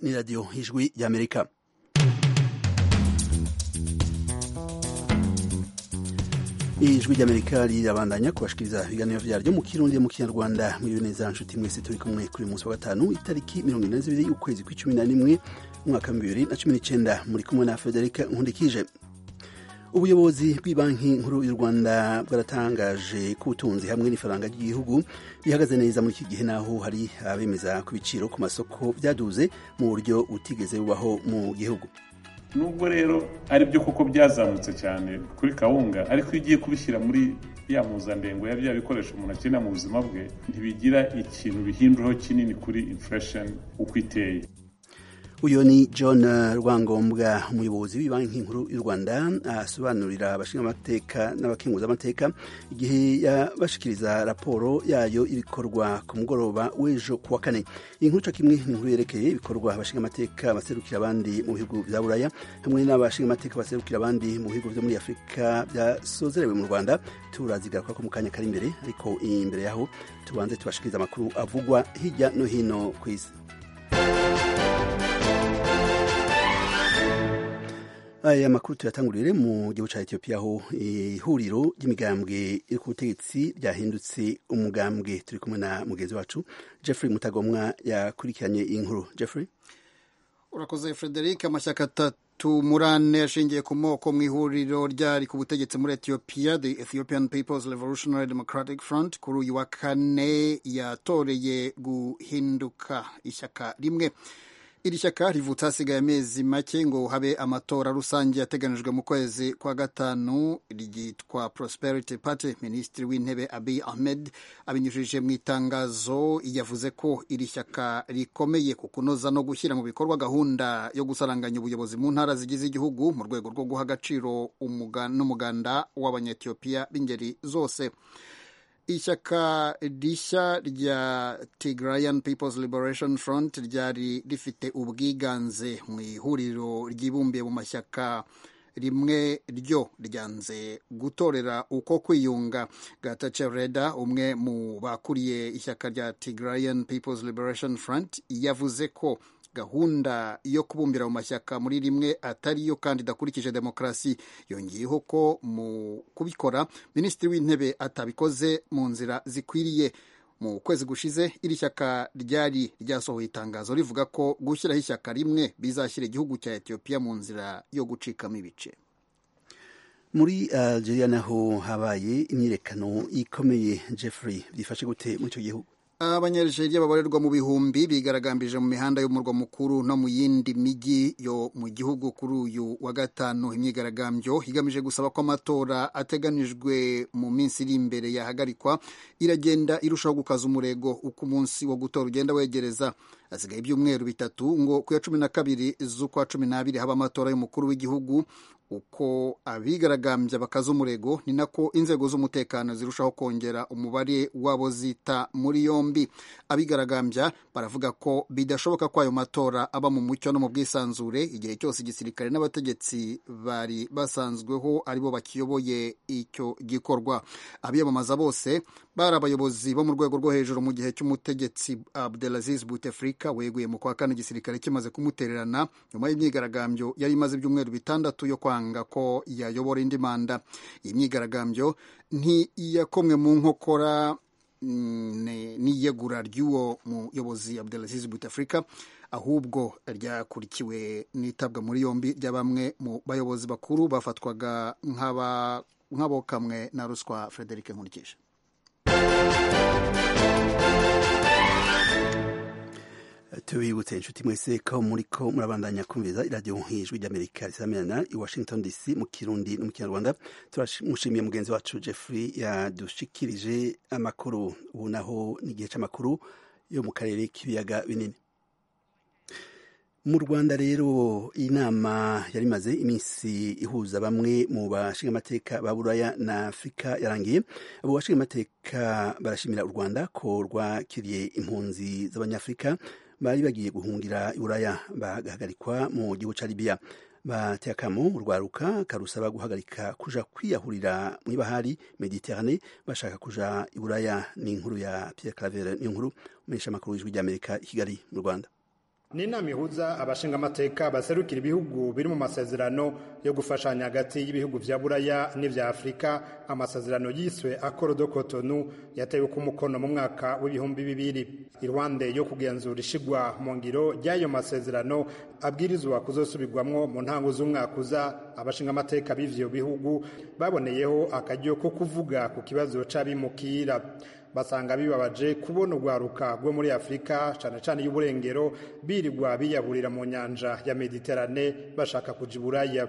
ni radiyo y'ijwi ry'amerika ijwi ry'amerika rirabandanya kubashikiriza ibiganiro byaryo mu kirundi mu kinyarwanda mwiriwe neza nshuti mwese turi kumwe kuri munsi wa gatanu itariki mirongo ine zibiri ukwezi kw'icumi na rimwe umwaka wa bibiri na cumi n'icenda muri kumwe na federike nkundikije ubuyobozi bw'ibanki nkuru y'u rwanda bwaratangaje ko ubutunzi hamwe n'ifaranga ry'igihugu bihagaze neza muri iki gihe naho hari abemeza ku biciro ku masoko byaduze mu buryo butigeze bubaho mu gihugu nubwo rero ari byo kuko byazamutse cyane kuri kawunga ariko iyo ugiye kubishyira muri ya mpuzandengo ya bya bikoresho umuntu akenera mu buzima bwe ntibigira ikintu bihinduraho kinini kuri inflation uko iteye uyu ni john rwangombwa umuyobozi w'ibanki nkuru y'u rwanda asobanurira abashingamateka n'abakenguzamateka igihe yabashikiriza raporo yayo ibikorwa ku mugoroba w'ejo ku wa kane iyi nkuru kimwe ni inkuru yerekeye ibikorwa abashingamateka baserukira abandi mu bihugu bya buraya hamwe n'abashingamateka baserukira abandi mu bihugu byo muri afurika byasozerewe mu rwanda turazigara ko mu kanya kari imbere ariko imbere yaho tubanze tubashikiriza amakuru avugwa hirya no hino ku isi aya makuru tuyatangurire mu gihugu cya etiyopiya aho ihuriro ry'imigambwe iri ku butegetsi ryahindutse umugambwe turi kumwe na mugenzi wacu jeffrey mutagomwa yakurikiranye iyi nkuru jeffrey urakoze frederic amashyaka atatu muri ane ashingiye ku moko mu ihuriro ryari ku butegetsi muri etiyopiya the ethiopian peoples revolutionary democratic front kuri uyu wa kane yatoreye guhinduka ishyaka rimwe iri shyaka rivutse hasigaye amezi make ngo habe amatora rusange yateganijwe mu kwezi kwa gatanu ryitwa prosperity party minisitiri w'intebe abiy ahmed abinyujije mu itangazo yavuze ko iri shyaka rikomeye ku kunoza no gushyira mu bikorwa gahunda yo gusaranganya ubuyobozi mu ntara zigize igihugu mu rwego rwo guha agaciro n'umuganda w'abanyetiyopiya b'ingeri zose ishyaka rishya rya Tigrayan People's Liberation Front ryari rifite ubwiganze mu ihuriro ryibumbiye mu mashyaka rimwe ryo ryanze gutorera uko kwiyunga gatace reda umwe mu bakuriye ishyaka rya Tigrayan People's Liberation Front yavuze ko gahunda yo kubumbira mu mashyaka muri rimwe atari yo kandi idakurikije demokarasi yongeyeho ko mu kubikora minisitiri w'intebe atabikoze mu nzira zikwiriye mu kwezi gushize iri shyaka ryari ryasohoye itangazo rivuga ko gushyiraho ishyaka rimwe bizashyira igihugu cya etiyopiya mu nzira yo gucikamo ibice muri algeria naho habaye imyirekano ikomeye jeffrey byifashe gute muri icyo gihugu abanyarijeriya babarirwa mu bihumbi bigaragambije mu mihanda y'umurwa mukuru no mu yindi mijyi yo mu gihugu kuri uyu wa gatanu imyigaragambyo igamije gusaba ko amatora ateganijwe mu minsi iri imbere yahagarikwa iragenda irushaho gukaza umurego uko umunsi wo gutora ugenda wegereza hasigaye ibyumweru bitatu ngo ku ya cumi na kabiri z'ukwa cumi n'abiri haba amatora y'umukuru w'igihugu uko abigaragambya bakaza umurego ni nako inzego z'umutekano zirushaho kongera umubare w'abo zita muri yombi abigaragambya baravuga ko bidashoboka ko ayo matora aba mu mucyo no mu bwisanzure igihe cyose igisirikare n'abategetsi bari basanzweho aribo bakiyoboye icyo gikorwa abiyamamaza bose bari abayobozi bo mu rwego rwo hejuru mu gihe cy'umutegetsi Abdelaziz Bouteflika weguye mu kwa kane igisirikare kimaze kumutererana nyuma y'imyigaragambyo yari imaze ibyumweru bitandatu yo kwanga ko yayobora indi manda iyi myigaragambyo ntiyakomwe mu nkokora n'iyegura ry'uwo muyobozi Abdelaziz Bouteflika ahubwo ryakurikiwe n'itabwa muri yombi rya bamwe mu bayobozi bakuru bafatwaga nk'abokamwe na ruswa Frederic Nkurikije tubibutse inshuti mwese ko muri ko murabandanya kumviriza iradiyo nk'ijwi ry'amerika risamirana i washington dc mu kirundi no mu kinyarwanda turamushimiye mugenzi wacu jeffrey yadushikirije amakuru ubu naho ni igihe cy'amakuru yo mu karere k'ibiyaga binini mu rwanda rero inama yari imaze iminsi ihuza bamwe mu bashingamateka ba buraya na afurika yarangiye abo bashingamateka barashimira u rwanda ko rwakiriye impunzi z'abanyafurika bari bagiye guhungira i buraya bagahagarikwa mu gihugu cya libiya bateye akamo urwaruka karusaba guhagarika kuja kwiyahurira mu ibahari mediterane bashaka kuja i buraya ni inkuru ya pierre claver ni inkuru umenyesha amakuru y'ijwi ry'amerika i kigali mu rwanda ni inama ihuza abashingamateka baserukira ibihugu biri mu masezerano yo gufashanya hagati y'ibihugu vya buraya n'ivya afurika amasezerano yiswe akoro do kotonu yatewe ku mukono mu mwaka w'ibihumbi bibiri irwande yo kugenzura ishigwa mu ngiro ry'ayo masezerano abwirizwa kuzosubirwamwo mu ntango z'umwaka uza abashingamateka b'ivyo bihugu baboneyeho akaryo ko kuvuga ku kibazo c'abimukira basanga bibabaje kubona urwaruka rwo muri afurika cyane cyane y'uburengero birirwa biyaburira mu nyanja ya mediterane bashaka kuja iburaya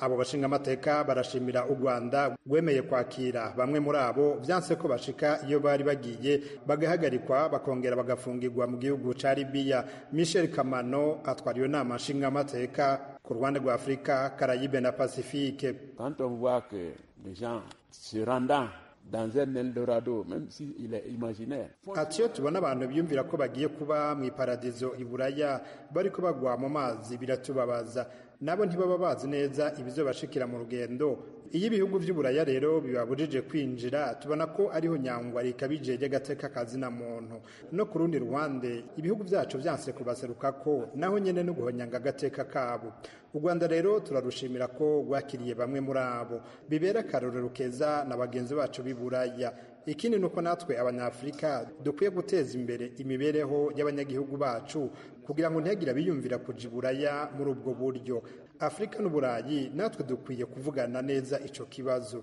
abo bashingamateka barashimira u rwanda rwemeye kwakira bamwe muri abo byanse ko bashika iyo bari bagiye bagahagarikwa bakongera bagafungirwa mu gihugu ca libiya michel kamano atwara iyo nama nshingamateka ku ruhande rwa afurika karayibe na pasifike quand on voit que les gens se rendant dans un Eldorado, même s'il si est imaginaire. Ati iyo tubona abantu biyumvira ko bagiye kuba mu iparadizo i Buraya bariko bagwa mu mazi biratubabaza nabo ntibaba bazi neza ibizobashikira mu rugendo iyo ibihugu by'uburaya rero bibabujije kwinjira tubona ko ariho nyangwa rikabije ry'agateka kazina muntu no ku rundi ruhande ibihugu byacu byanse kubaseruka ko naho nyene no guhonyanga agateka kabo u rwanda rero turarushimira ko rwakiriye bamwe muri abo bibera akarorero keza na bagenzi bacu b'i buraya ikindi ni uko natwe abanyafurika dukwiye guteza imbere imibereho y'abanyagihugu bacu kugira ngo ntihagira biyumvira kuja iburaya muri ubwo buryo afurika n'uburayi natwe dukwiye kuvugana neza ico kibazo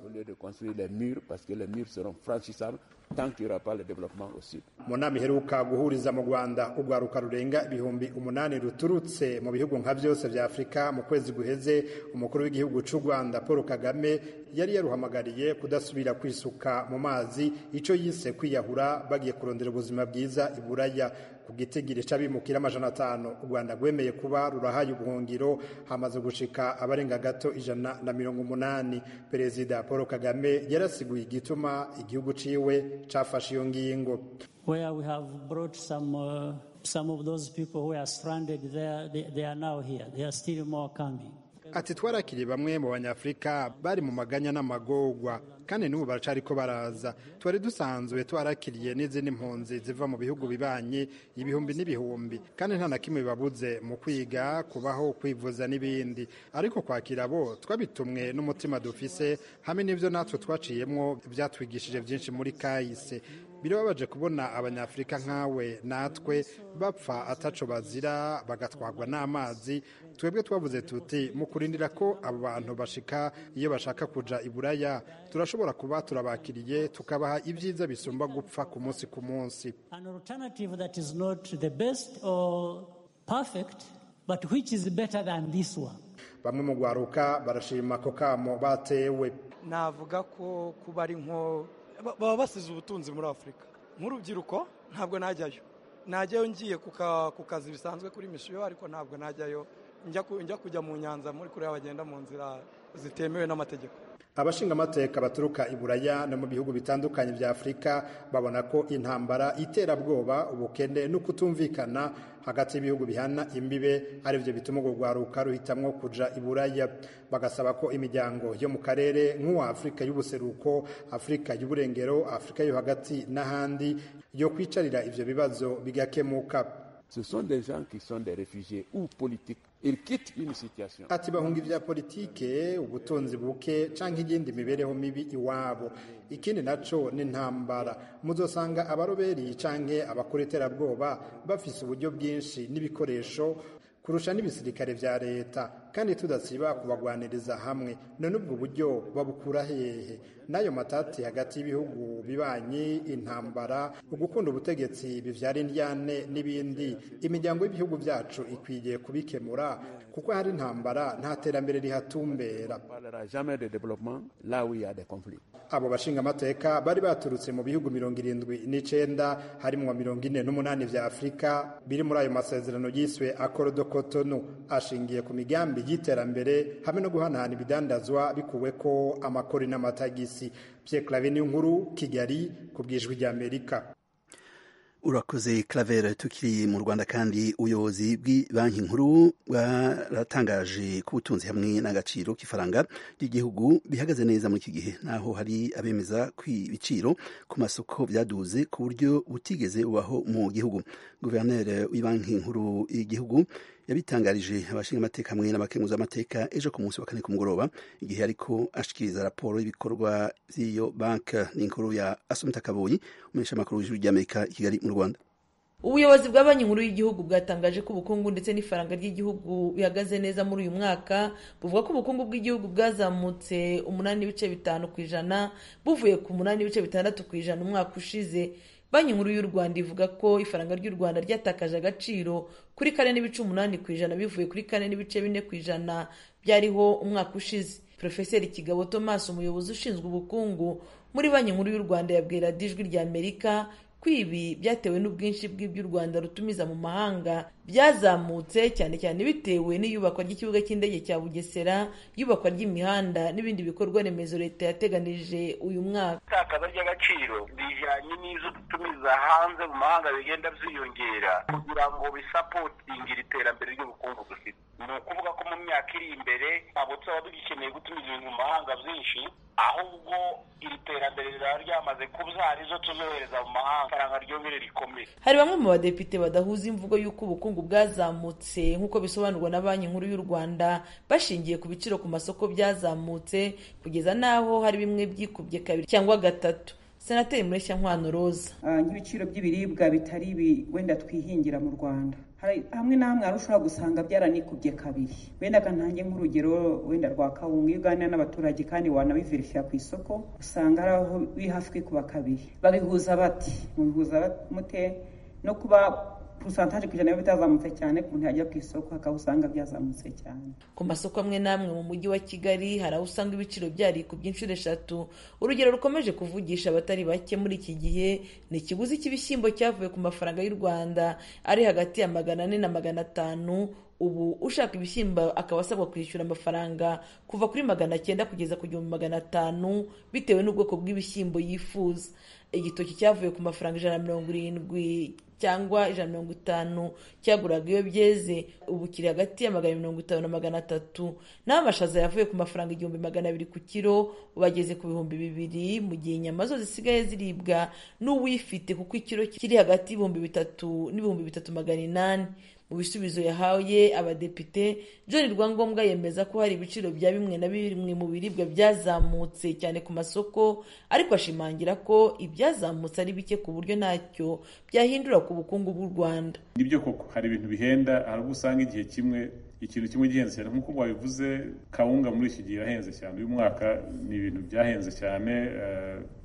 mu nama iheruka guhuriza mu rwanda urwaruka rurenga ibihumbi umunani ruturutse mu bihugu nka byose vya afurika mu kwezi guheze umukuru w'igihugu c'u rwanda paul kagame yari yaruhamagariye kudasubira kwisuka mu mazi ico yise kwiyahura bagiye kurondera ubuzima bwiza iburaya ku gitigiri c'abimukira amajana atanu u rwanda rwemeye kuba rurahaye ubuhungiro hamaze gushika abarenga gato ijana na mirongo umunani perezida paul kagame yarasiguye igituma igihugu ciwe cafashe iyo ngingo where we have brought some uh, some of those people who are stranded there they, they are now here there are still more coming ati twarakiriye bamwe mu banyafurika bari mu maganya n'amagorwa kandi n'ubu baracari ko baraza twari dusanzwe twarakiriye n'izindi mpunzi ziva mu bihugu bibanye ibihumbi n'ibihumbi kandi nta na kimwe bibabuze mu kwiga kubaho kwivuza n'ibindi ariko kwakira bo twabitumwe n'umutima dufise hamwe n'ibyo natwe twaciyemwo byatwigishije byinshi muri kahise birababaje kubona abanyafurika nkawe natwe bapfa ataco bazira bagatwagwa n'amazi twebwe twavuze tuti mu kurindira ko abo bantu bashika iyo bashaka kuja iburaya turashobora kuba turabakiriye tukabaha ibyiza bisumba gupfa ku munsi ku munsi bamwe mu rwaruka barashima ako kamo batewe navuga ko kuba ari nko baba basize ubutunzi muri afurika nk'urubyiruko ntabwo najyayo najyayo ngiye ku kazi bisanzwe kuri misiyo ariko ntabwo najyayo njya kujya mu nyanza muri kuriya bagenda mu nzira zitemewe n'amategeko abashingamateka baturuka i buraya no mu bihugu bitandukanye bya afurika babona ko intambara iterabwoba ubukene no kutumvikana hagati y'ibihugu bihana imbibe aribyo bituma urwo rwaruka ruhitamwo kuja i buraya bagasaba ko imiryango yo mu karere nk'uwa afurika y'ubuseruko afurika y'uburengero afurika yo hagati n'ahandi yo kwicarira ivyo bibazo bigakemuka ce sont des gens qui sont des réfugiés ou politiques ils quittent une situation ati bahunga ivya politike ubutunzi buke canke igindi mibereho mibi iwabo ikindi naco ni ntambara muzosanga abaroberi canke abakora iterabwoba bafise uburyo bwinshi n'ibikoresho kurusha n'ibisirikare vya leta kandi tudasiba kubagwaniriza hamwe none ubwo buryo babukura hehe n'ayo matati hagati y'ibihugu bibanye intambara ugukunda ubutegetsi bivyara indyane n'ibindi imiryango y'ibihugu byacu ikwiye kubikemura kuko hari intambara nta terambere rihatumbera abo bashingamateka bari baturutse mu bihugu mirongo irindwi n'icenda harimwo mirongo ine n'umunani vya afurika biri muri ayo masezerano yiswe akoro do kotonu ashingiye ku migambi y'iterambere hamwe no guhanahana ibidandazwa bikuwe ko amakori n'amatagisi Pierre Claver nkuru Kigali ku bwijwi ry'Amerika urakoze Claver tukiri mu Rwanda kandi ubuyobozi bw'ibanki nkuru bwaratangaje ko ubutunzi hamwe n'agaciro k'ifaranga ry'igihugu bihagaze neza muri iki gihe naho hari abemeza ko ibiciro ku masoko byaduze ku buryo butigeze bubaho mu gihugu guverineri w'ibanki nkuru y'igihugu yabitangarije abashinga amateka hamwe n'abakemuza amateka ejo ku munsi wa kane ku mugoroba igihe ariko ashikiriza raporo y'ibikorwa by'iyo banki n'inkuru ya asumita kaboyi umunyeshuri makuru w'ijuru ry'amerika i kigali mu rwanda ubuyobozi bwa banki nkuru y'igihugu bwatangaje ko ubukungu ndetse n'ifaranga ry'igihugu bihagaze neza muri uyu mwaka buvuga ko ubukungu bw'igihugu bwazamutse umunani n'ibice bitanu ku ijana buvuye ku munani n'ibice bitandatu ku ijana umwaka ushize banki nkuru y'u rwanda ivuga ko ifaranga ry'u rwanda ryatakaje agaciro kuri kane n'ibice umunani ku ijana bivuye kuri kane n'ibice bine ku ijana byariho umwaka ushize porofeseri kigabo thomas umuyobozi ushinzwe ubukungu muri banki nkuru y'u rwanda yabwira ijwi rya amerika ko ibi byatewe n'ubwinshi bw'ibyo u rwanda rutumiza mu mahanga byazamutse cyane cyane bitewe n'iyubakwa ry'ikibuga cy'indege cya bugesera iyubakwa ry'imihanda n'ibindi bikorwa remezo leta yateganije uyu mwaka itakaza ry'agaciro bijyanye n'izo dutumiza hanze mu mahanga bigenda byiyongera kugira ngo bisapotingire iterambere ry'ubukungu dufite ni ukuvuga ko mu myaka iri imbere ntabwo tuzaba dugikeneye gutumiza ibintu mu mahanga byinshi ahubwo iri terambere rizaba ryamaze kuba arizo tuzohereza mu mahanga ifaranga ryongere rikomeye hari bamwe mu badepite badahuza imvugo y'uko ubukungu bwazamutse nk'uko bisobanurwa na banki nkuru y'u rwanda bashingiye ku biciro ku masoko byazamutse kugeza n'aho hari bimwe byikubye kabiri cyangwa gatatu senateri nkwano roza n'ibiciro by'ibiribwa bitari ibi wenda twihingira mu rwanda hamwe na hamwe hari ushobora gusanga byaranikubye kabiri wenda kantange nk'urugero wenda rwa kawunga iyo uganira n'abaturage kandi wanabiverifira ku isoko usanga hari aho biri hafi kwikuba kabiri babihuza bati mubihuza mute no kuba porosantaje ku ijana bitazamutse cyane ku muntu yajya ku isoko hakaba usanga byazamutse cyane ku masoko amwe n'amwe mu mujyi wa kigali hari aho usanga ibiciro byarikubye inshuro eshatu urugero rukomeje kuvugisha abatari bake muri iki gihe ni ikiguzi cy'ibishyimbo cyavuye ku mafaranga y'u rwanda ari hagati ya magana ane na magana atanu ubu ushaka ibishyimbo akaba asabwa kwishyura amafaranga kuva kuri magana cyenda kugeza ku gihumbi magana atanu bitewe n'ubwoko bw'ibishyimbo yifuza igitoki cyavuye ku mafaranga ijana na mirongo irindwi cyangwa ijana na mirongo itanu cyaguraga iyo byeze ubu kiri hagati ya magana mirongo itanu na magana atatu naho amashaza yavuye ku mafaranga igihumbi magana abiri ku kiro bageze ku bihumbi bibiri mu gihe inyama zo zisigaye ziribwa n'uwifite kuko ikiro kiri hagati y'ibihumbi bitatu n'ibihumbi bitatu magana inani mu bisubizo yahaye abadepite john rwangombwa yemeza ko hari ibiciro bya bimwe na bimwe mu biribwa byazamutse cyane ku masoko ariko ashimangira ko ibyazamutse ari bike ku buryo ntacyo byahindura ku bukungu bw'u rwanda nibyo koko hari ibintu bihenda hari ubwo usanga igihe kimwe ikintu kimwe gihenze cyane nk'uko wabivuze kawunga muri iki gihe irahenze cyane uyu mwaka ni ibintu byahenze cyane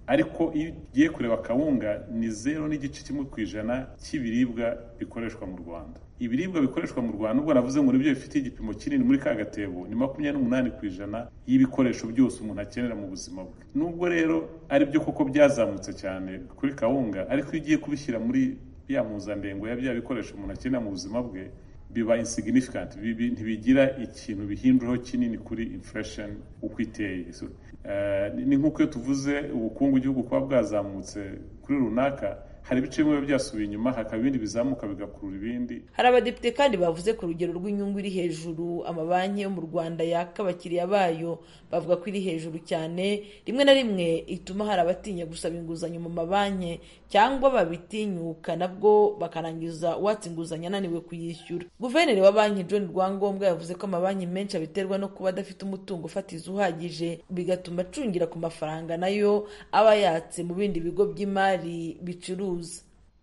ariko iyo ugiye kureba kawunga ni zeru n'igice kimwe ku ijana cy'ibiribwa bikoreshwa mu rwanda ibiribwa bikoreshwa mu rwanda ubwo navuze ngo nibyo bifite igipimo kinini muri ka gatebo ni makumyabiri n'umunani ku ijana y'ibikoresho byose umuntu akenera mu buzima bwe nubwo rero ari byo koko byazamutse cyane kuri kawunga ariko iyo ugiye kubishyira muri ya mpuzandengo ya bya bikoresho umuntu akenera mu buzima bwe biba insignificant bibi ntibigira ikintu bihinduraho kinini kuri inflation uko iteye so, uh, ni nk'uko iyo tuvuze ubukungu igihugu kuba bwazamutse kuri runaka hari ibice bimwe byasubiye inyuma hakaba ibindi bizamuka bigakurura ibindi hari abadepite kandi bavuze ku rugero rw'inyungu iri hejuru amabanki yo mu rwanda yaka abakiriya bayo bavuga ko iri hejuru cyane rimwe na rimwe ituma hari abatinya gusaba inguzanyo mu mabanki cyangwa babitinyuka nabwo bakarangiza uwatse inguzanyo ananiwe kuyishyura guverineri wa banki john rwangombwa yavuze ko amabanki menshi abiterwa no kuba adafite umutungo ufatizo uhagije bigatuma acungira ku mafaranga nayo aba yatse mu bindi bigo by'imari bicuruza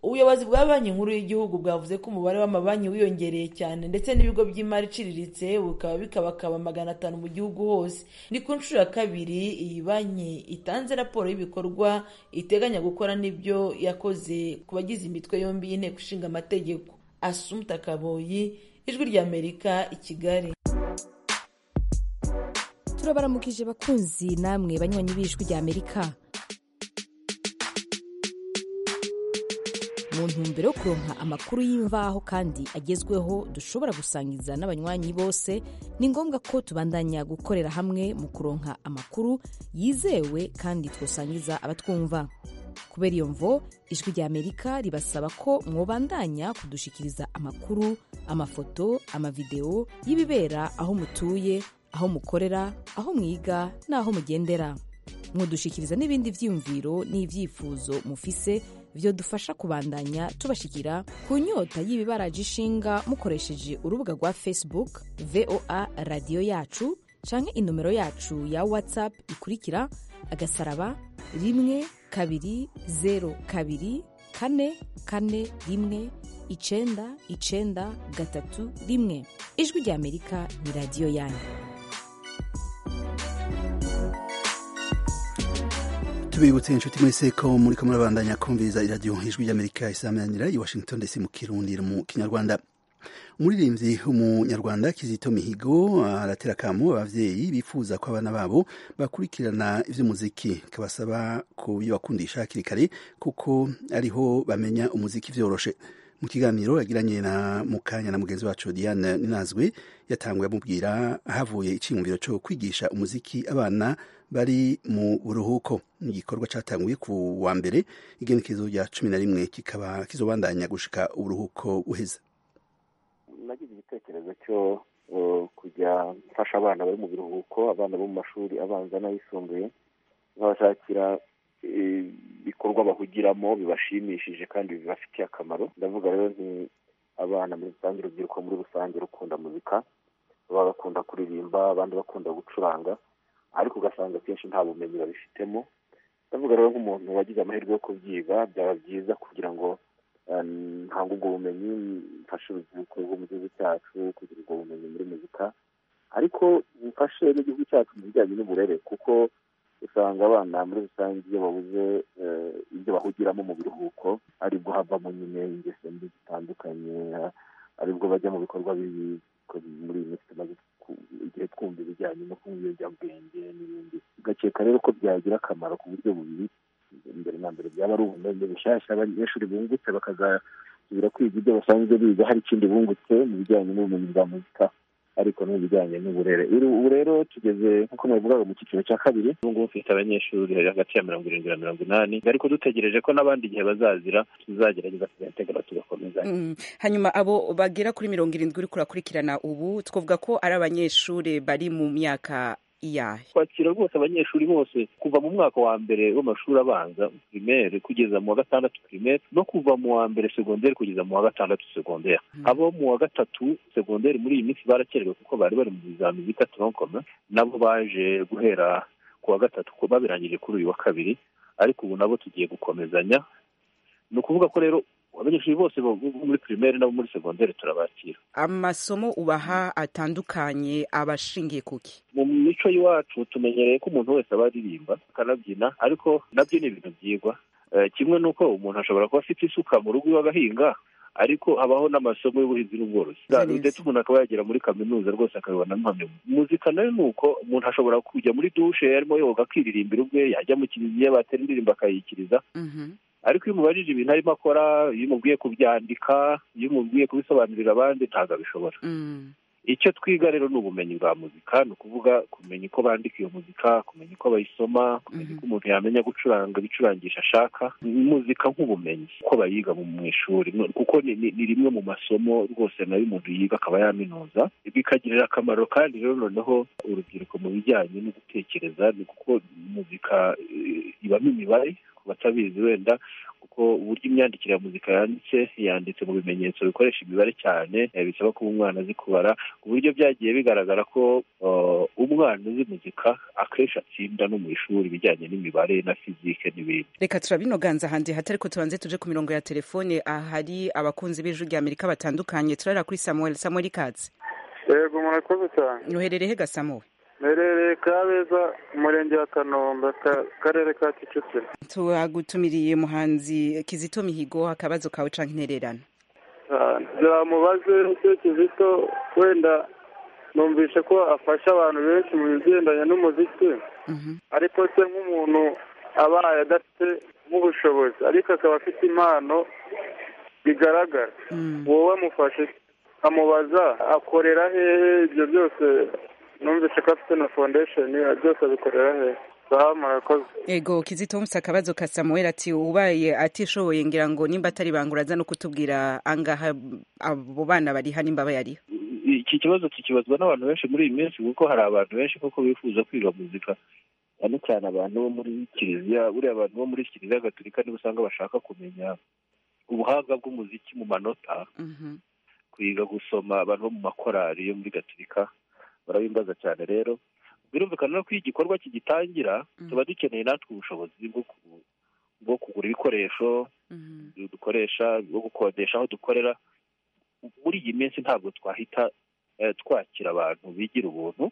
ubuyobozi bwa banki nkuru y'igihugu bwavuze ko umubare w'amabanki wiyongereye cyane ndetse n'ibigo by'imari iciriritse bikaba bikabakaba magana atanu mu gihugu hose ni ku nshuro ya kabiri iyi banki itanze raporo y'ibikorwa iteganya gukora n'ibyo yakoze ku bagize imitwe yombi y'inteko ishinga amategeko asumta kaboyi ijwi ry'amerika i kigali turabaramukije bakunzi namwe banywanyi b'ijwi ry'amerika mu ntumbero yo kuronka amakuru y'imvaho kandi agezweho dushobora gusangiza n'abanywanyi bose ni ngombwa ko tubandanya gukorera hamwe mu kuronka amakuru yizewe kandi twosangiza abatwumva ku kubera iyo mvo ijwi rya amerika ribasaba ko mwobandanya kudushikiriza amakuru amafoto amavidewo y'ibibera aho mutuye aho mukorera aho mwiga n'aho mugendera mudushikiriza n'ibindi byiyumviro n'ibyifuzo mufise byo dufasha kubandanya tubashikira ku nyota y'ibibaraje ishinga mukoresheje urubuga rwa facebook voa radiyo yacu canke inomero yacu ya whatsapp ikurikira agasaraba rimwe kabiri zeru kabiri kane kane rimwe icenda icenda gatatu rimwe ijwi rya amerika ni radiyo yanyu tubibutse inshuti mwese ko muri ko murabandanya kumviriza iradiyo ijwi ry'amerika isamanira i washington dc mu kirundi mu kinyarwanda umuririmbyi w'umunyarwanda kizito mihigo aratera akamo ababyeyi bifuza ko abana babo bakurikirana iby'umuziki kabasaba kubibakundisha hakiri kare kuko ariho bamenya umuziki byoroshe mu kiganiro yagiranye na mukanya na mugenzi wacu diane ninazwe yatanguye amubwira havuye icyiyumviro cyo kwigisha umuziki abana bari mu buruhuko ni igikorwa cyatanguye ku wa mbere igenekerezo rya cumi na rimwe kikaba kizobandanya gushika uburuhuko buheza nagize igitekerezo cyo kujya mfasha abana bari mu biruhuko abana bo mu mashuri abanza n'ayisumbuye nkabashakira ibikorwa bahugiramo bibashimishije kandi bibafitiye akamaro ndavuga rero ni abana muri rusange urubyiruko muri rusange rukunda muzika bagakunda kuririmba abandi bakunda gucuranga ariko ugasanga akenshi nta bumenyi babifitemo ndavuga rero nk'umuntu wagize amahirwe yo kubyiga byaba byiza kugira ngo ntabwo ubwo bumenyi mfashe urubyiruko rwo mu gihugu cyacu kugira ubwo bumenyi muri muzika ariko mfashe n'igihugu cyacu mu bijyanye n'uburere kuko usanga abana muri rusange iyo babuze ibyo bahugiramo mu biruhuko aribwo havamo nyine ingeso mbi zitandukanye aribwo bajya mu bikorwa bibi muri iyi minsi tumaze igihe twumva ibijyanye no kunywa ibiyobyabwenge n'ibindi ugakeka rero ko byagira akamaro ku buryo bubiri imbere na mbere byaba ari ubumenyi bushyashya abanyeshuri bungutse bakazasubira kwiga ibyo basanzwe biga hari ikindi bungutse mu bijyanye n'ubumenyi bwa muzika ariko no mu bijyanye n'uburere ubu rero tugeze nk'uko mwavugaga mu cyiciro cya kabiri ubu ngubu mfite abanyeshuri hagati ya mirongo irindwi na mirongo inani ariko dutegereje ko n'abandi igihe bazazira tuzagerageza tugategura tugakomeza hanyuma abo bagera kuri mirongo irindwi uriko urakurikirana ubu twavuga ko ari abanyeshuri bari mu myaka iyahe twakira rwose abanyeshuri bose kuva mu mwaka wa mbere w'amashuri abanza pirimeri kugeza mu wa gatandatu pirimeri no kuva mu wa mbere segonderi kugeza mu wa gatandatu segonderi abo mu wa gatatu segonderi muri iyi minsi barakerewe kuko bari bari mu bizami bita toronkoma nabo baje guhera ku wa gatatu ko babirangije kuri uyu wa kabiri ariko ubu nabo tugiye gukomezanya ni ukuvuga ko rero abanyeshuri bose bo muri pirimeri nabo muri segonderi turabakira amasomo ubaha atandukanye aba ashingiye kuki mu mico y'iwacu tumenyereye ko umuntu wese aba aririmba akanabyina ariko nabyo ni ibintu byigwa kimwe n'uko umuntu ashobora kuba afite isuka mu rugo iwe agahinga ariko habaho n'amasomo y'ubuhinzi n'ubworozi ndetse umuntu akaba yagera muri kaminuza rwose akabibona impamya muzika nayo ni uko umuntu ashobora kujya muri dushe arimo yoga akiririmbira ubwe yajya mu kiliziya batera indirimbo akayikiriza ariko iyo umubajije ibintu arimo akora iyo umubwiye kubyandika iyo umubwiye kubisobanurira abandi ntabwo abishobora icyo twiga rero ni ubumenyi bwa muzika ni ukuvuga kumenya uko bandika iyo muzika kumenya uko bayisoma kumenya uko umuntu yamenya gucuranga ibicurangisha ashaka muzika nk'ubumenyi uko bayiga mu ishuri kuko ni rimwe mu masomo rwose nayo umuntu yiga akaba yaminuza bikagirira akamaro kandi rero noneho urubyiruko mu bijyanye no gutekereza ni kuko muzika ibamo imibare batabizi wenda kuko uburyo imyandikire ya muzika yanditse yanditse mu bimenyetso bikoresha imibare cyane bisaba kuba umwana azi kubara ku buryo byagiye bigaragara ko umwana uzi muzika akenshi atsinda no mu ishuri ibijyanye n'imibare na fizike n'ibindi reka turabinoganza ahandi hatari ko tubanze tuje ku mirongo ya telefone ahari abakunzi b'ijwi rya amerika batandukanye turarira kuri samuel samuel katsi yego murakoze cyane uherereye he gasamuwe mperereye kabeza umurenge wa kanombe akarere ka kicukiro tuhagutumiriye muhanzi kizito mihigo akabazo kawe canke intererano byamubaze icyo kizito wenda numvishe ko afasha abantu benshi mu bigendanye n'umuziki ariko se nk'umuntu abaye adafite nk'ubushobozi ariko akaba afite impano bigaragara wowe wamufashe amubaza akorera hehe ibyo byose numvise ko afite na fondesheni byose abikorera hehe ego kizitomusi akabazo ka samuel ati ubaye atishoboye ngira ngo nimba atari bangura aza no kutubwira angaha abo bana bari hano imba bayariho iki kibazo kikibazwa n'abantu benshi muri iyi minsi kuko hari abantu benshi koko bifuza kwiga muzika cyane cyane abantu bo muri kiliziya buriya abantu bo muri kiliziya gatolika nibo usanga bashaka kumenya ubuhanga bw'umuziki mu manota kwiga gusoma abantu bo mu makorari yo muri gatolika barabimbaza cyane rero birumvikana no ko iyo igikorwa kigitangira tuba dukeneye natwe ubushobozi bwo ku- bwo kugura ibikoresho dukoresha bwo gukodesha aho dukorera muri iyi minsi ntabwo twahita eh, twakira abantu bigira ubuntu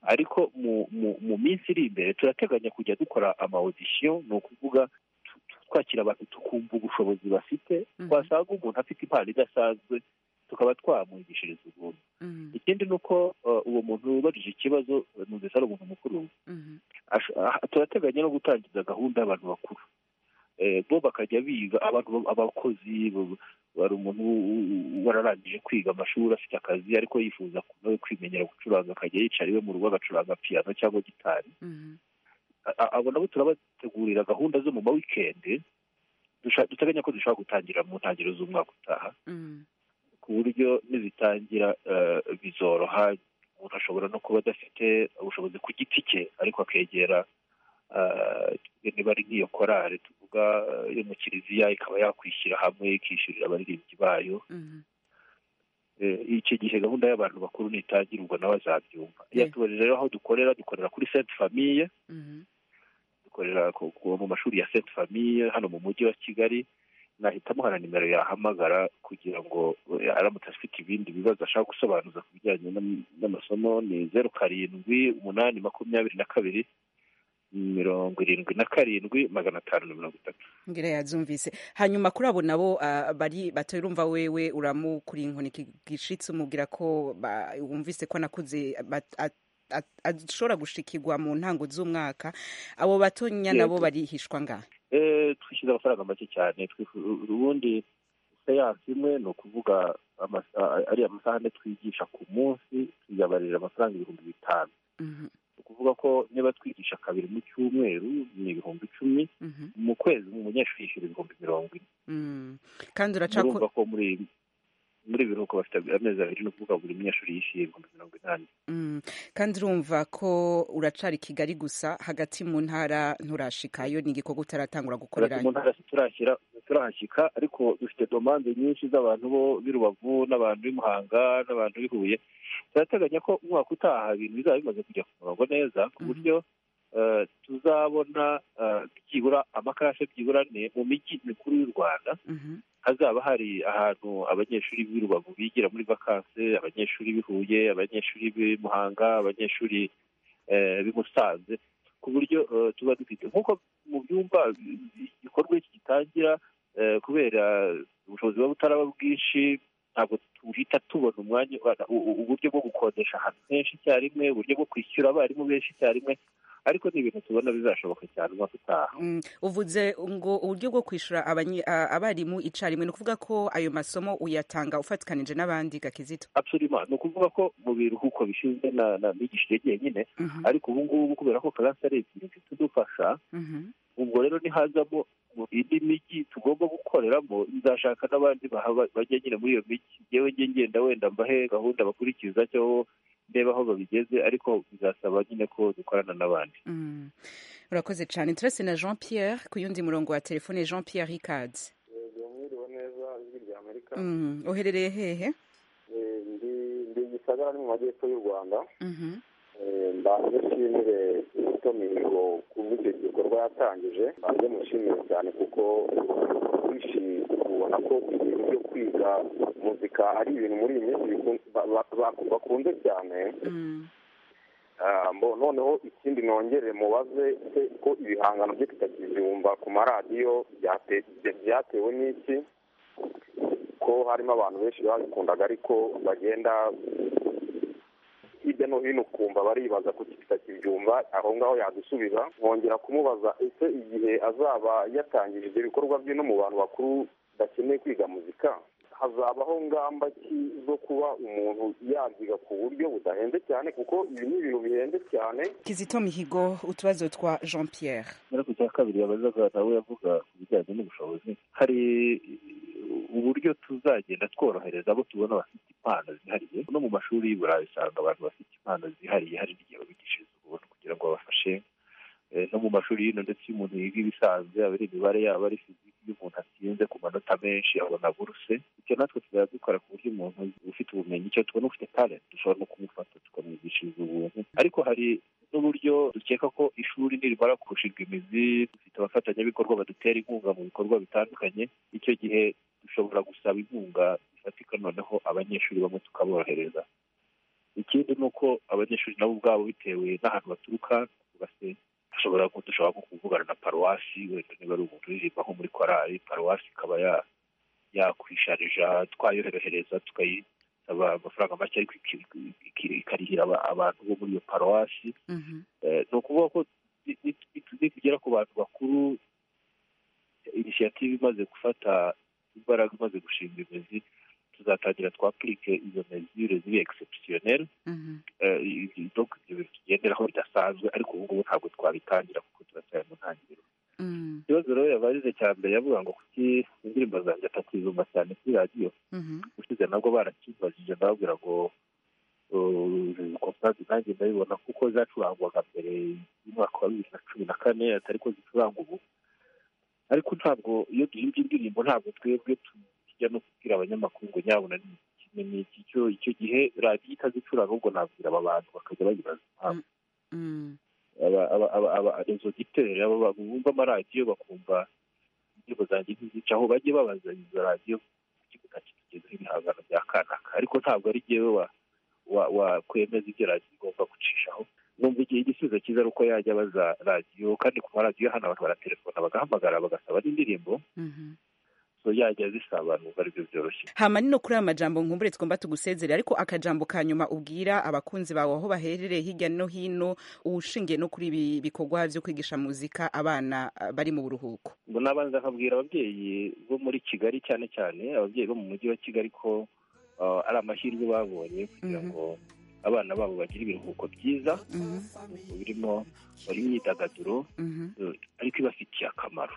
ariko mu mu mu minsi iri imbere turateganya kujya dukora amawodisiyo ni ukuvuga tu- tu- twakira abantu tukumva ubushobozi bafite twasanga umuntu afite impano idasanzwe tukaba twamwigishiriza ubuntu ikindi ni uko eh, uwo muntu wubajije ikibazo eh, numvise ari umuntu mukuru ash- ah, turateganya no gutangiza gahunda y'abantu bakuru Eh, bo bakajya biga abantu ba- abakozi bo- hari umuntu u- u- wararangije kwiga amashuri afite akazi ariko yifuza ku- nawe kwimenyera gucuranga akajya yicara iwe mu rugo agacuranga piyano cyangwa gitari A- a- abo nabo turabategurira gahunda zo mu mawikendi dusha- duteganya ko dushobora gutangira mu ntangiriro z'umwaka utaha ku buryo nizitangira eh, bizoroha umuntu ashobora no kuba adafite ubushobozi ku giti cye ariko akegera eh, niba ari nk'iyo korari tuvuga eh, yo mu kiliziya ikaba yakwishyira hamwe ikishyurira abaririmbyi bayo Eh, icyo gihe gahunda y'abantu bakuru nitangira ubwo nawe azabyumva yatubarije rero aho dukorera dukorera kuri sainte famille dukorera ku- ku- mu mashuri ya sainte famille hano mu mujyi wa kigali nahitamo hana nimero yahamagara kugira ngo eh, aramutse afite ibindi bibazo ashaka gusobanuza ku bijyanye n'am- n'amasomo ni zeru karindwi umunani makumyabiri na kabiri mirongo irindwi na karindwi magana atanu na mirongo itatu ngira yazumvise hanyuma kuri abo nabo ah, bari batarumva wewe uramukuri inkoni gishitse umubwira ko ba- wumvise ko nakuze bat- at- at- ashobora gushikirwa mu ntango z'umwaka abo batonya nabo Yego. barihishwa ngahe Eh, twishyuza amafaranga make cyane twifu- ubundi seyansi imwe ni ukuvuga ama- a- ari amasaha ane twigisha ku munsi tuyabarira amafaranga ibihumbi bitanu ni ukuvuga ko niba twigisha kabiri mu cyumweru ni ibihumbi icumi mu kwezi umunyeshuri yishyura ibihumbi mirongo ine Mm. kandi urumva uracako ko muri muri ibi biruhuko bafite amezi abiri ni ukuvuga buri munyeshuri yishyuye ibihumbi mirongo inani Mm. kandi urumva ko uracari kigali gusa hagati mu ntara nturashikayo ni igikorwa utaratangura gukorera hagati mu ntara turashyira turahashyika ariko dufite domande nyinshi z'abantu bo b'i rubavu n'abantu b'i muhanga n'abantu b'i huye turateganya ko umwaka utaha ibintu bizaba bimaze kujya ku murongo neza ku buryo eh, tuzabona eh, byibura amakarashe byibura ane mu mijyi mikuru y'u rwanda hazaba hari ahantu abanyeshuri b'i rubavu bigira muri vakanse abanyeshuri b'i huye abanyeshuri b'i muhanga abanyeshuri eh, b'i musanze ku buryo eh, tuba dufite nk'uko mu byumba igikorwa iki gitangira eh, kubera ubushobozi buba butaraba bwinshi ntabwo tuhita tubona umwanya u- u- uburyo bwo gukodesha ahantu henshi icyarimwe uburyo bwo kwishyura abarimu benshi icyarimwe ariko ni ibintu tubona bizashoboka cyane umwaka utaha Mm, uvuze ngo uburyo bwo kwishyura abanyi- a- abarimu icyarimwe ni ukuvuga ko ayo masomo uyatanga ufatikanije n'abandi gakizito absolument ni ukuvuga ko mu biruhuko bishinzwe na na migishire njyenyine ariko ubu ngubu kubera ko karansi ari ebyiri zitudufasha ubwo rero nihazamo indi mijyi tugomba gukoreramo nzashaka n'abandi bahaba- bajya nyine muri iyo mijyi yewe njye ngenda wenda mbahe gahunda bakurikiza cyo ndeba aho babigeze ariko bizasaba nyine ko dukorana n'abandi Mm. urakoze cyane turese na jean pierre ku yundi murongo wa telefone jean pierre ricadi mwiriwe neza ijwi rya amerika Mm, uherereye hehe Eh, ndi ndi gisagara ni mu majyepfo y'u rwanda Mhm. Eh, mbanze nshimire Kizito Mihigo kubw'icyo gikorwa yatangije mbanze mushimire cyane kuko wishimiye ubona ko ibintu byo kwiga muzika ari ibintu muri iyi minsi bikun- ba- ba- ba- bakunze cyane Ah, mbo- noneho ikindi nongere mubaze se ko ibihangano bye tutakizumva ku maradiyo byate- byatewe n'iki ko harimo abantu benshi babikundaga ariko bagenda hirya no hino ukumva baribaza kuki tutakibyumva aho ngaho yadusubiza nkongera kumubaza ese igihe azaba yatangije ibyo bikorwa bye no mu bantu bakuru bakeneye kwiga muzika hazabaho ngamba ki zo kuba umuntu yabyiga ku buryo budahenze cyane kuko ibi ni ibintu bihenze cyane kizito mihigo utubazo twa jean pierre muri ku cya kabiri yabazaga nawe yavuga ku bijyanye n'ubushobozi hari uburyo tuzagenda tworohereza abo tubona bafite impano zihariye no mu mashuri y'iburayi usanga abantu bafite impano zihariye hari n'igihe babigishiriza ubuntu kugira ngo babafashe Eh, no mu mashuri y'ino ndetse iyo umuntu yiga ibisanzwe yaba ari imibare yaba ari fiziki iyo umuntu atsinze ku manota menshi abona buruse icyo natwe tuzaba dukora ku buryo umuntu ufite ubumenyi icyo tubona ufite talent dushobora no kumufata tukamwigishiriza ubuntu ariko hari n'uburyo dukeka ko ishuri nirimara kurushirwa imizi dufite abafatanyabikorwa badutera inkunga mu bikorwa bitandukanye icyo gihe dushobora gusaba inkunga ifatika noneho abanyeshuri bamwe tukaborohereza ikindi ni uko abanyeshuri nabo ubwabo bitewe n'ahantu baturuka basenya ashobora dushobora kuvugana na paruwasi wenda niba ari umuntu uririmba nko muri korali paruwasi ikaba yakwisharija twayoherehereza tukayisaba amafaranga make ariko ikarihira abantu bo muri iyo paruwasi ni ukuvuga ko nitugera ku bantu bakuru inisiyative imaze gufata imbaraga imaze gushinga imizi tuzatangira twapurike izo mezure ziri egisepusiyoneri ibyo bintu tugenderaho bidasanzwe ariko ubu ngubu ntabwo twabitangira kuko turacyari mu ntangiriro ikibazo rero yabarize cya mbere yavuga ngo kuki indirimbo zanjye atakizumva cyane kuri radiyo ushize nabwo barakibajije ndababwira ngo kompazi nanjye ndabibona kuko zacurangwaga mbere y'umwaka wa bibiri na cumi na kane atari ko zicuranga ubu ariko ntabwo iyo duhimbye indirimbo ntabwo twebwe tujya no kubwira abanyamakuru ngo nyabona ni kimwe n'iki cyo icyo gihe radiyo itazicuranga ahubwo nabwira aba bantu bakajya bayibaza impamvu izo giteri bumva amaradiyo bakumva indirimbo zanjye ntizica aho bajye babaza izo radiyo kukibuga kitugezeho ibihangano bya kanaka ariko ntabwo ari jyewe wakwemeza ibyo radiyo igomba gucishaho numva igihe igisubizo cyiza ari uko yajya abaza radiyo kandi ku maradiyo hano abantu baratelefona bagahamagara bagasaba n'indirimbo yajya zisaba abantu ngo aribyo byoroshye hama nino kuri aya majambo nkumbure tugomba tugusezerera ariko akajambo ka nyuma ubwira abakunzi bawe aho baherereye hirya no hino ushingiye no kuri ibi bikorwa byo kwigisha muzika abana uh, bari mu buruhuko ngo nabanza nkabwira ababyeyi bo muri kigali cyane cyane ababyeyi bo mu mujyi wa kigali ko uh, ari amahirwe babonye kugira ngo mm -hmm. abana babo bagira ibiruhuko byiza birimo imyidagaduro ariko ibafitiye akamaro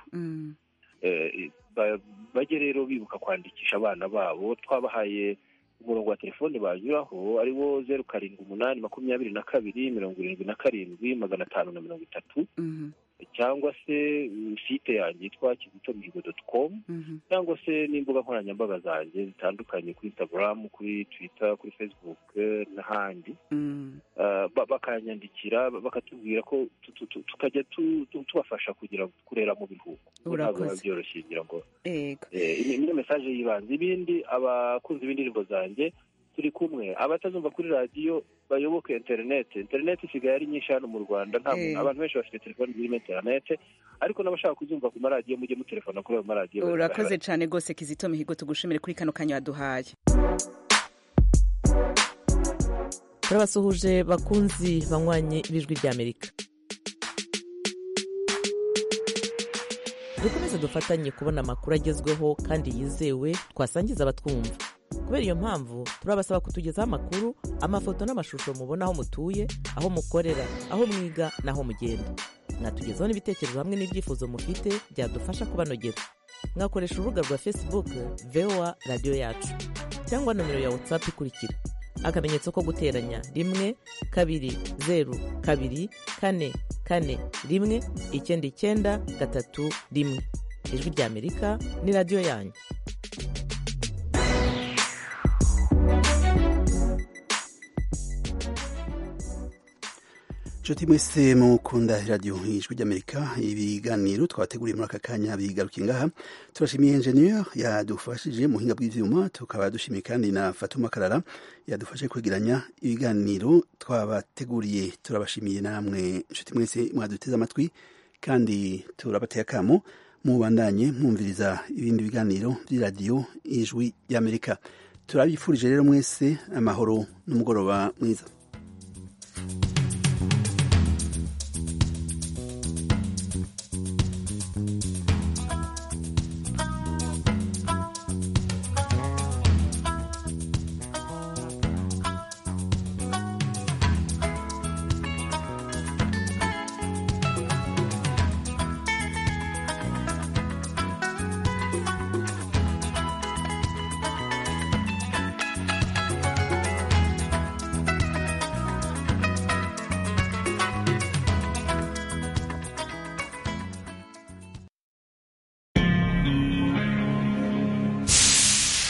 bajye rero bibuka kwandikisha abana babo twabahaye umurongo wa telefoni banyuraho ari wo zeru karindwi umunani makumyabiri na kabiri mirongo irindwi na karindwi magana atanu na mirongo itatu cyangwa se site yanjye yitwa kizito mihigo doti komu cyangwa se n'imbuga nkoranyambaga zanjye zitandukanye kuri instagram kuri twitter kuri facebook n'ahandi bakanyandikira bakatubwira ko tukajya tubafasha kugira ngo kurera mu biruhuko ntabwo biba byoroshye kugira ngo niyo mesaje y'ibanze ibindi abakunzi b'indirimbo zanjye turi kumwe abatazumva kuri radiyo bayoboke interineti interineti isigaye ari nyinshi hano mu rwanda abantu benshi bafite telefoni zirimo interineti ariko n'abashaka kuzumva ku maradiyo mujye mutelefona kuri ayo maradiyo urakoze cyane rwose kizito mihigo tugushimire kuri kano kanya waduhaye turabasuhuje bakunzi banywanye ibijwi ry'amerika dukomeze dufatanye kubona amakuru agezweho kandi yizewe twasangiza abatwumva kubera iyo mpamvu turabasaba kutugezaho amakuru amafoto n'amashusho mubona aho mutuye aho mukorera aho mwiga n'aho mugenda mwatugezaho n'ibitekerezo hamwe n'ibyifuzo mufite byadufasha kubanogera mwakoresha urubuga rwa facebook voa radiyo yacu cyangwa nomero ya whatsapp ikurikira akamenyetso ko guteranya rimwe kabiri zeru kabiri kane kane rimwe icyenda icyenda gatatu rimwe ijwi ry'amerika ni radiyo yanyu inshuti mwese mukunda radiyo ijwi ry'amerika ibiganiro twateguriye muri aka kanya bigaruka ingaha turashimiye enjeniyeri yadufashije mu buhinga bw'ibyuma tukaba dushimiye kandi na fatuma karara yadufashe kwegeranya ibiganiro twabateguriye turabashimiye namwe inshuti mwese mwaduteze amatwi kandi turabateye akamo mubandanye mwumviriza ibindi biganiro by'iradiyo ijwi ry'amerika turabifurije rero mwese amahoro n'umugoroba mwiza